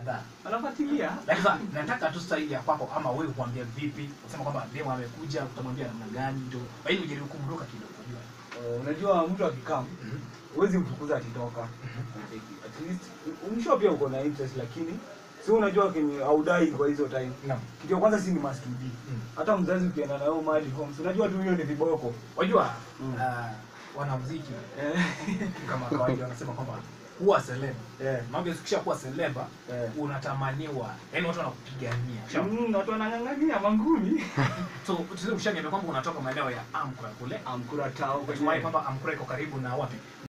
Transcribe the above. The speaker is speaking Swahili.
kadhaa anafuatilia lakini sasa nataka tu staili ya kwako ama wewe kuambia vipi usema kwamba demo amekuja utamwambia namna gani ndio ili ujaribu kumruka kidogo unajua Eh, unajua mtu akikam huwezi mfukuza akitoka at least umsho pia uko na interest lakini si unajua kenye audai kwa hizo time naam kitu ya kwanza si ni must be Mm. hata mzazi ukienda nayo mahali home si unajua tu hiyo ni viboko wajua Mm. ah, wanamuziki eh kama kawaida wanasema kwamba kuwa celeb eh mambo yakisha kuwa celeba eh unatamaniwa yani watu wanakupigania Ushaona? Mm, watu wanang'ang'ania mangumi so tuseme ushaniambia kwamba unatoka maeneo ya amkura kule amkura tao ukatumai kwamba amkura iko karibu na wapi